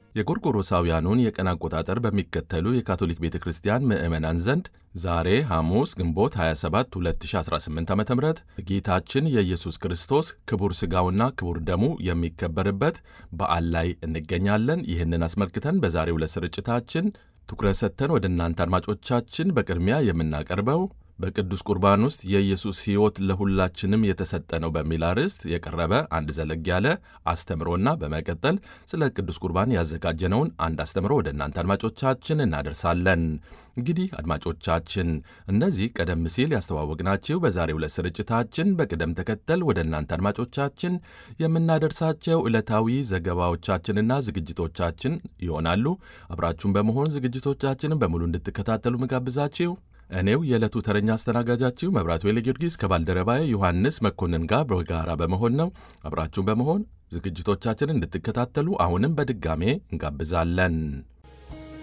የጎርጎሮሳውያኑን የቀን አቆጣጠር በሚከተሉ የካቶሊክ ቤተ ክርስቲያን ምዕመናን ዘንድ ዛሬ ሐሙስ ግንቦት 27 2018 ዓ ም ጌታችን የኢየሱስ ክርስቶስ ክቡር ሥጋውና ክቡር ደሙ የሚከበርበት በዓል ላይ እንገኛለን። ይህንን አስመልክተን በዛሬው ዕለት ስርጭታችን ትኩረት ሰጥተን ወደ እናንተ አድማጮቻችን በቅድሚያ የምናቀርበው በቅዱስ ቁርባን ውስጥ የኢየሱስ ሕይወት ለሁላችንም የተሰጠ ነው በሚል አርዕስት የቀረበ አንድ ዘለግ ያለ አስተምሮና በመቀጠል ስለ ቅዱስ ቁርባን ያዘጋጀነውን አንድ አስተምሮ ወደ እናንተ አድማጮቻችን እናደርሳለን። እንግዲህ አድማጮቻችን እነዚህ ቀደም ሲል ያስተዋወቅናችሁ በዛሬው ዕለት ስርጭታችን በቅደም ተከተል ወደ እናንተ አድማጮቻችን የምናደርሳቸው ዕለታዊ ዘገባዎቻችንና ዝግጅቶቻችን ይሆናሉ። አብራችሁን በመሆን ዝግጅቶቻችንን በሙሉ እንድትከታተሉ ምጋብዛችሁ እኔው የዕለቱ ተረኛ አስተናጋጃችሁ መብራቱ ኃይለ ጊዮርጊስ ከባልደረባዬ ዮሐንስ መኮንን ጋር በጋራ በመሆን ነው። አብራችሁን በመሆን ዝግጅቶቻችንን እንድትከታተሉ አሁንም በድጋሜ እንጋብዛለን።